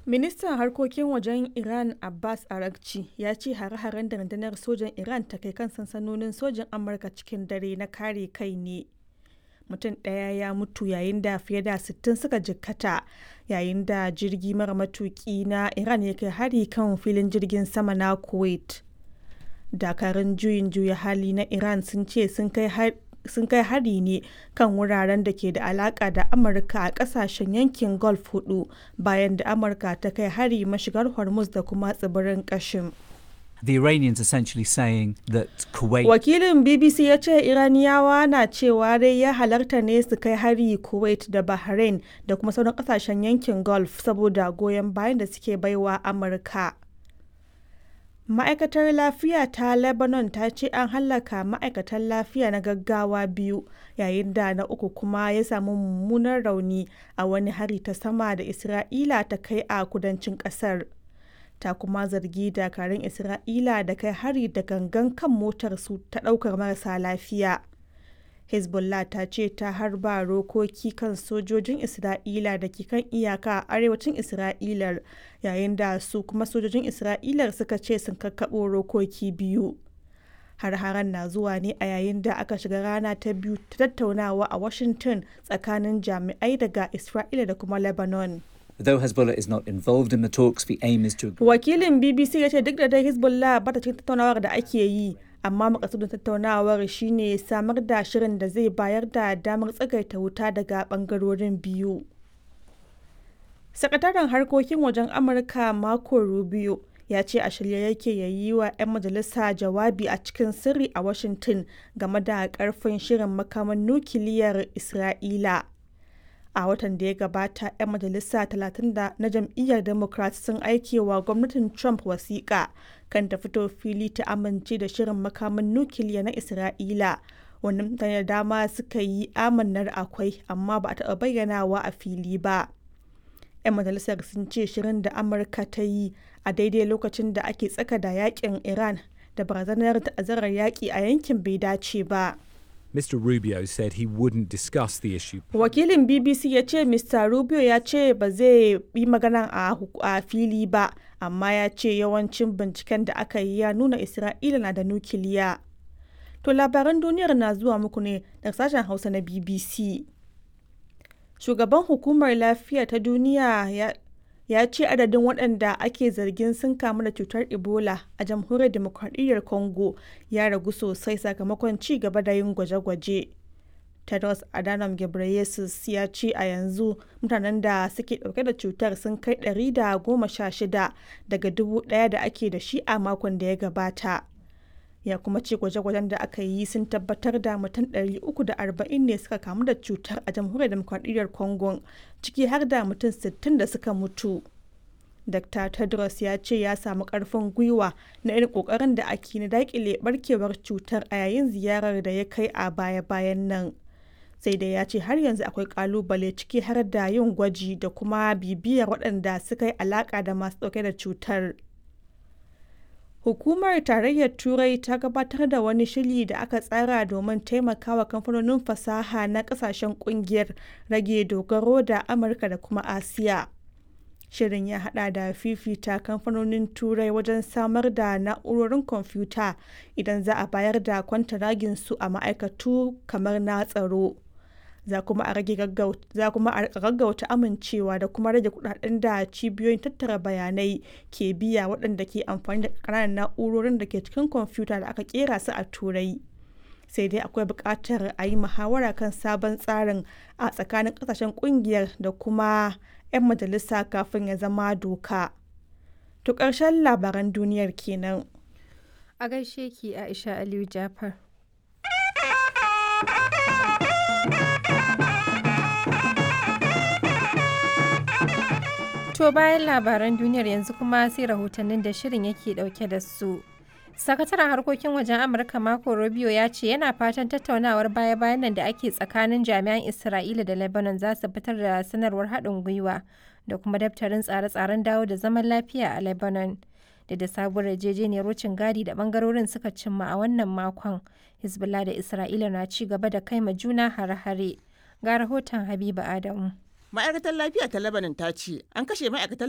Ministan harkokin wajen Iran Abbas Araghchi ya ce hare-haren da rundunar sojan Iran ta kai kan sansanonin sojin Amurka cikin dare na kare kai ne. Mutum ɗaya ya mutu yayin da fiye da 60 suka jikkata yayin da jirgi mara matuki na Iran ya kai hari kan filin jirgin sama na Kuwait. Dakarun juyin juya hali na Iran sun ce sun kai hari sun kai hari ne kan wuraren da ke da alaka da amurka a kasashen yankin gulf hudu bayan da amurka ta kai hari mashigar hormuz da kuma tsibirin kashim The Iranians essentially saying that Kuwait. wakilin bbc ya ce iraniyawa na cewa dai ya halarta ne su kai hari kuwait da bahrain da kuma sauran kasashen yankin gulf saboda goyon bayan da suke baiwa amurka ma'aikatar lafiya ta lebanon ta ce an hallaka ma'aikatan lafiya na gaggawa biyu yayin da na uku kuma ya samu mummunan rauni a wani hari ta sama da isra'ila ta kai a kudancin kasar ta kuma zargi dakarun isra'ila da kai hari da gangan kan motar su ta daukar marasa lafiya hezbollah ta ce ta harba rokoki kan sojojin isra'ila da ke kan iyaka a arewacin isra'ilar yayin da su kuma sojojin isra'ilar suka ce sun kakkaɓo rokoki biyu har-haren na zuwa ne a yayin da aka shiga rana ta biyu ta tattaunawa a washington tsakanin jami'ai daga isra'ila da kuma lebanon Though Hezbollah is not involved in the talks, the aim is to agree. wakilin bbc ya ce duk da dai hezbollah ba ta cikin tattaunawar da ake yi amma makasudin tattaunawar shine samar da shirin da zai bayar da damar tsagaita wuta daga bangarorin biyu sakataren harkokin wajen amurka marco rubio ya ce a shirye yake ya yi wa 'yan majalisa jawabi a cikin sirri a washington game da karfin shirin makaman nukiliyar isra'ila a watan da ya gabata 'yan majalisa 30 na jam'iyyar democrat sun aike wa gwamnatin trump wasiƙa kan ta fito fili ta amince da shirin makaman nukiliya na isra'ila wani mutane da dama suka yi amannar akwai amma ba a taɓa bayyanawa a fili ba 'yan majalisar sun ce shirin da amurka ta yi a daidai lokacin da ake tsaka da yakin iran da barazanar ta'azzarar yaƙi a yankin bai dace ba. Mr. Rubio said he wouldn't discuss the issue. wakilin bbc ya ce mr rubio ya ce ba zai yi magana a, a fili ba amma ya ce yawancin binciken da aka yi ya nuna isra'ila na da nukiliya to labaran duniyar na zuwa muku ne daga sashen hausa na bbc shugaban hukumar lafiya ta duniya ya ya ce adadin waɗanda ake zargin sun kamu da cutar ebola a jamhuriyar demokradiyyar congo ya ragu sosai sakamakon ci gaba da yin gwaje-gwaje tedros adhanom ghebreyesus ya ce a yanzu mutanen da suke ɗauke da cutar sun kai 116 daga dubu ɗaya da ake da shi a makon da ya gabata ya kuma ce gwaje-gwajen da aka yi sun tabbatar da mutum 340 ne suka kamu da cutar a jamhuriyar demokradiyyar congo ciki har da mutum 60 da suka mutu dr tedros ya ce ya samu karfin gwiwa na irin kokarin da ake na dakile barkewar cutar a yayin ziyarar da ya kai a baya-bayan nan sai dai ya ce har yanzu akwai kalubale ciki har da yin gwaji da kuma bibiyar waɗanda suka yi alaka da masu ɗauke da cutar Hukumar Tarayyar Turai ta gabatar da wani shiri da aka tsara domin taimakawa kamfanonin fasaha na kasashen kungiyar rage dogaro da Amurka da kuma Asiya. Shirin ya hada da fifita kamfanonin Turai wajen samar da na'urorin kwamfuta idan za a bayar da kwantaragin su a ma'aikatu kamar na tsaro. za kuma a rage gaggauta amincewa da kuma rage kudaden da cibiyoyin tattara bayanai ke biya waɗanda ke amfani da ƙananan na'urorin da ke cikin kwamfuta da aka kera su a turai sai dai akwai buƙatar a yi muhawara kan sabon tsarin a tsakanin ƙasashen ƙungiyar da kuma 'yan majalisa kafin ya zama doka to ƙarshen labaran duniyar kenan A gaishe ki Aisha Aliyu Jafar. To bayan labaran duniyar yanzu kuma sai rahotannin da shirin yake dauke da su. Sakataren harkokin wajen Amurka Marco Rubio ya ce yana fatan tattaunawar baya-bayan nan da ake tsakanin jami'an Isra'ila da Lebanon za su fitar da sanarwar haɗin gwiwa da kuma daftarin tsare-tsaren dawo da zaman lafiya a Lebanon. Da da sabuwar yarjejeniyar wucin gadi da bangarorin suka cimma a wannan makon, Hezbollah da Isra'ila na ci gaba da kai ma juna hare-hare. Ga rahoton Habiba Adamu. ma'aikatar lafiya ta lebanon ta ce an kashe ma'aikatan